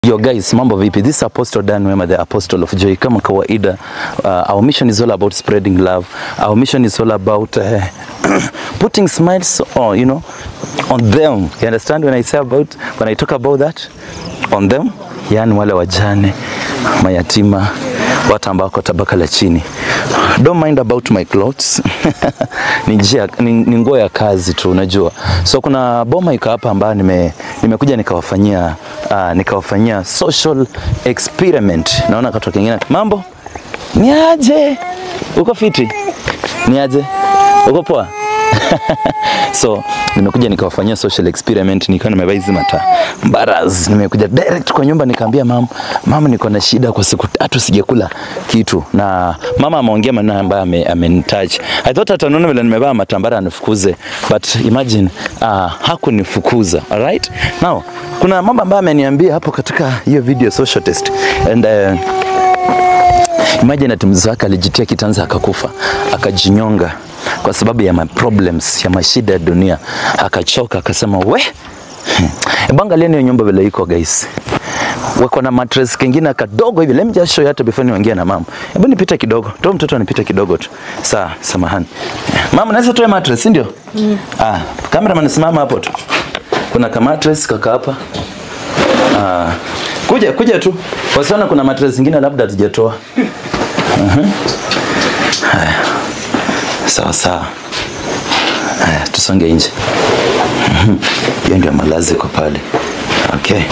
Yo guys, mambo vipi? This is Apostle Dan Wema, the Apostle of Joy. Kama kawaida, uh, our mission is all about spreading love. Our mission is all about uh, putting smiles on, you know, on them. You understand when I say about, when I talk about that? On them, yani wale wajane, mayatima, watu ambao wako tabaka la chini. Don't mind about my clothes. ni njia ni, ni nguo ya kazi tu unajua. So kuna boma iko hapa ambayo nime nimekuja nikawafanyia uh, nikawafanyia social experiment. Naona katoka kingine. Mambo? Ni aje? Uko fiti? Ni aje? Uko poa? so nimekuja nikawafanyia social experiment, nikiwa nimevaa hizi mata mbaraz. Nimekuja direct kwa nyumba nikaambia mama, mama, niko na shida kwa siku tatu sijakula kitu, na mama ameongea maneno ambayo ame, amenitouch. I thought ataniona vile nimevaa matambara anifukuze, but imagine uh, hakunifukuza. Alright, now kuna mambo ambayo ameniambia hapo katika hiyo video social test and uh, Imagine ati mzee wake alijitia kitanzi akakufa, akajinyonga kwa sababu ya ma problems ya mashida ya dunia, akachoka, akasema we Hebu angalieni hiyo nyumba vile iko guys. Wako na mattress kingine kadogo hivi. Let me just show you hata before niongee na mama. Hebu nipite kidogo. Toa mtoto anipite kidogo tu. Sawa, samahani. Mama, naweza toa mattress, si ndio? Mm. Ah, cameraman simama hapo tu. Kuna ka mattress kaka hapa. Ah, kuja kuja tu. Wasiona kuna mattress zingine labda hatujatoa. Mhm. Haya. Sawa sawa. Haya, tusonge nje. Mhm. Hiyo ndio malazi kwa pale. Okay.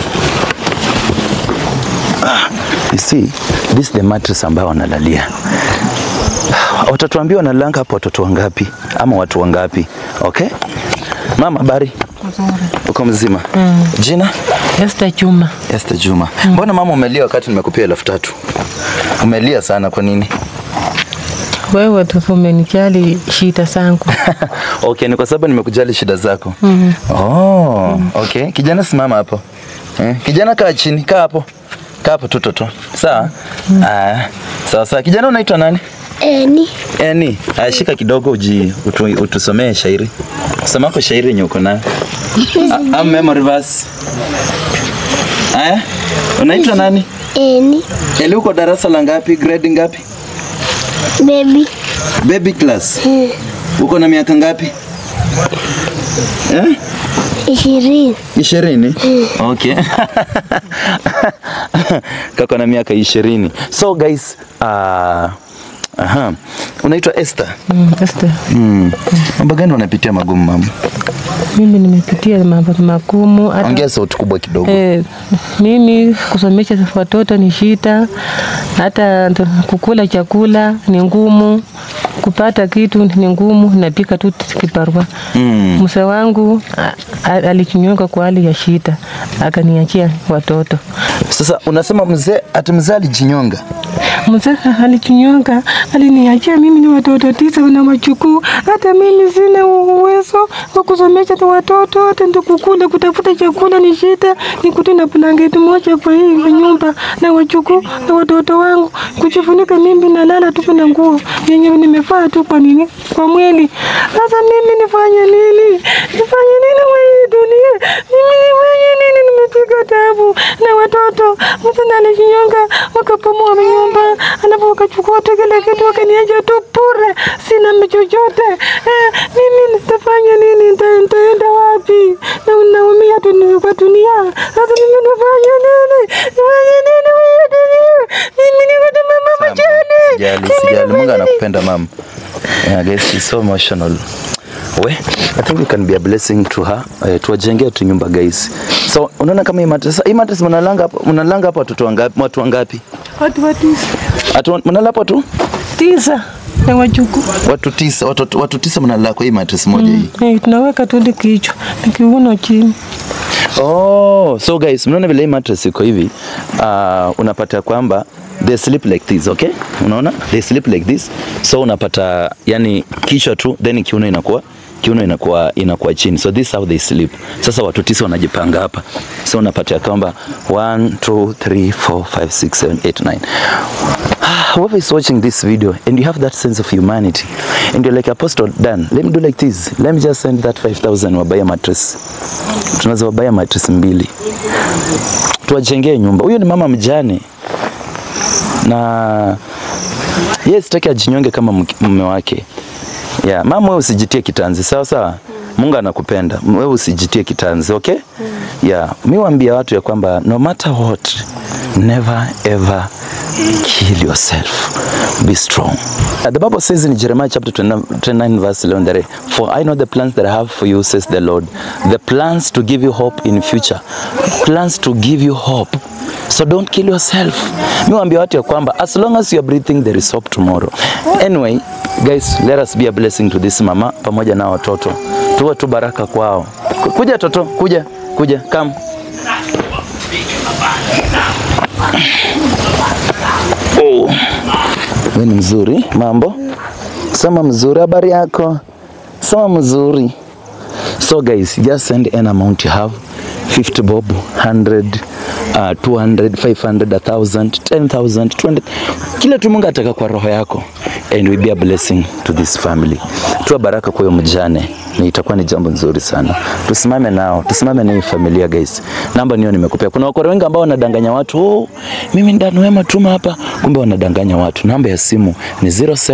Ah, you see, this is the mattress ambayo wanalalia. Watatuambia wanalanga hapo watoto wangapi ama watu wangapi. Okay? Mama, habari? Nzuri. Uko mzima? Mm. Jina? Esther Juma. Esther Juma. Mbona mama umelia wakati nimekupea elfu tatu? Umelia sana kwa nini? Wewe tu umenijali shida zangu. okay, ni kwa sababu nimekujali shida zako. mm -hmm. Oh, okay. Kijana simama hapo. Eh, kijana kaa chini, kaa hapo. Kaa hapo tu toto. Sawa? Mm. Ah, sawa sawa. Kijana unaitwa nani? Eni. Eni, ah, shika kidogo uji utu, utusomee shairi. Soma kwa shairi yenye uko nayo. Ah, Am memory verse. Aya? Unaitwa nani? Eni. Eli uko darasa la ngapi? Grade ngapi? Baby. Baby class. Hmm. Uko na miaka ngapi? Eh? Ishirini. ishirini okay kako na miaka ishirini so guys uh, aha unaitwa Esther Mm, Esther. mm. mambo gani unapitia magumu mama Mimi nimepitia mambo magumu hata ongea sauti kubwa kidogo eh, mimi kusomesha watoto ni shida, hata ndo- kukula chakula ni ngumu, kupata kitu ni ngumu, napika tu kibarua. Mm. Mzee wangu a- a- alichinyonga kwa hali ya shida, akaniachia watoto. sasa unasema mzee ati mzee alijinyonga Mzee alichinyonga, aliniachia mimi ni watoto tisa na wachukuu. Hata mimi sina uwezo wa kusomesha tu watoto, hata ndo kukula, kutafuta chakula ni shida. Nikuti na blanketi moja kwa hii nyumba na wachukuu na watoto wangu, kujifunika mimi nalala tu na nguo yenye nimevaa tu kwa nini kwa mwili. Sasa mimi nifanye nini? Nifanye nini kwa hii dunia? Mimi nifanye nini? Nimepiga tabu na watoto. Mtu alijinyonga wakapomoa nyumba, alafu wakachukua tu kile kitu wakaniacha tu bure, sina chochote. Eh, mimi nitafanya nini? Nita- Nitaenda wapi? Na naumia tu ni- kwa dunia. Sasa mimi nifanye nini? Nifanye nini kwa hii dunia? Mimi ni kama mama mjane. sijali Mimi sijali nifanye Mungu nini? anakupenda mama yeah, guys she's so emotional we I think we can be a blessing to her uh, tuwajengee tu nyumba guys so unaona kama hii mattress hii mattress mnalanga hapo mnalanga hapo watoto wangapi watu wangapi Watu wa tisa. Atu mnalala hapo tu Tisa na wajukuu. watu tisa watu, watu tisa mnalala kwa hii mattress moja hii Eh, tunaweka tu ndi kichwa na kiuno chini. Oh, so guys, mnaona vile hii mattress iko hivi, uh, unapata kwamba they sleep like this, okay? Unaona? They sleep like this. So unapata yani kichwa tu then kiuno inakuwa kiuno inakuwa inakuwa chini. So this is how they sleep. Sasa watu tisa wanajipanga hapa. So unapata ya kwamba 1 2 3 4 5 6 7 8 9 whoever is watching this video and you have that sense of humanity and you're like apostle Dan let me do like this let me just send that 5000 wabuy a mattress tunaweza wabuy a mattress mbili tuwajengee nyumba. Huyo ni mama mjane na yeye sitaki ajinyonge kama mke- mume wake. Yeah, mama wewe usijitie kitanzi, sawa sawa. Mungu anakupenda. Wewe usijitie kitanzi, okay? Yeah, mi waambia watu ya kwamba no matter what, never ever kill yourself. Be strong. Uh, the Bible says in Jeremiah chapter 29, 29 verse 11 that for I know the plans that I have for you says the Lord. The plans to give you hope in future. Plans to give you hope. So don't kill yourself. Mi waambia watu ya kwamba as long as you are breathing there is hope tomorrow. Anyway, guys, let us be a blessing to this mama pamoja na watoto. Tuwe tu baraka kwao. Ku- Kuja toto, kuja, kuja, come. Oh. Wewe ni mzuri, mambo? Sema mzuri, habari yako? Sema mzuri. So guys, just send an amount you have. 50 bob, 100, uh, 200, 500, 1000, 10,000, 20. Kila tu Mungu ataka kwa roho yako and we be a blessing to this family. Tuwa baraka kwa huyo mjane na itakuwa ni jambo nzuri sana. Tusimame nao, tusimame na hii familia guys. Namba niyo nimekupea. Kuna wakora wengi ambao wanadanganya watu, oh, mimi ndani wema tuma hapa, kumbe wanadanganya watu. Namba ya simu ni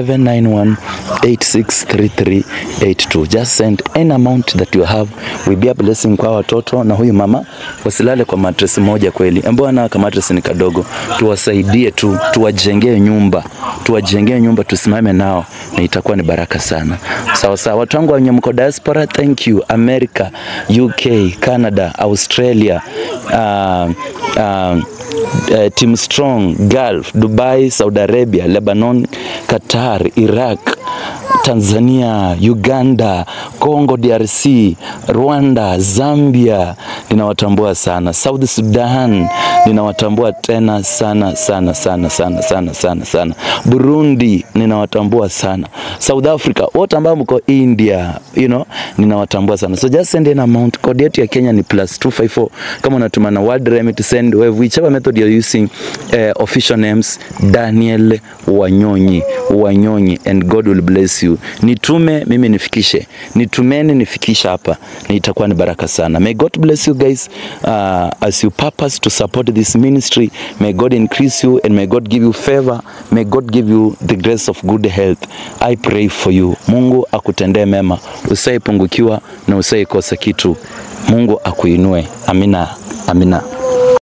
0791863382. Just send any amount that you have. We be a blessing kwa watoto na huyu mama wasilale kwa mattress moja kweli. Ambao ana kama mattress ni kadogo. Tuwasaidie tu, tuwajengee nyumba. Tuwajengee nyumba tusimame nao na itakuwa ni baraka sana. Sawa sawa. Watu wangu wenye mko diaspora, thank you. America, UK, Canada, Australia, uh, uh, uh, Team Strong, Gulf, Dubai, Saudi Arabia, Lebanon, Qatar, Iraq, Tanzania, Uganda, Congo DRC, Rwanda, Zambia, ninawatambua sana. South Sudan, ninawatambua tena sana sana sana sana sana sana sana. Burundi, ninawatambua sana. South Africa, wote ambao mko India, you know, ninawatambua sana. So just send an amount. Code yetu ya Kenya ni plus 254. Kama unatuma na word remit send wave whichever method you're using uh, official names Daniel Wanyonyi Wanyonyi and God will bless you. Nitume mimi nifikishe, nitumeni nifikisha hapa, na itakuwa ni baraka sana. May God bless you guys uh, as you purpose to support this ministry. May God increase you and may God give you favor. May God give you the grace of good health. I pray for you. Mungu akutendee mema, usaipungukiwa na usaikosa kitu. Mungu akuinue. Amina, amina.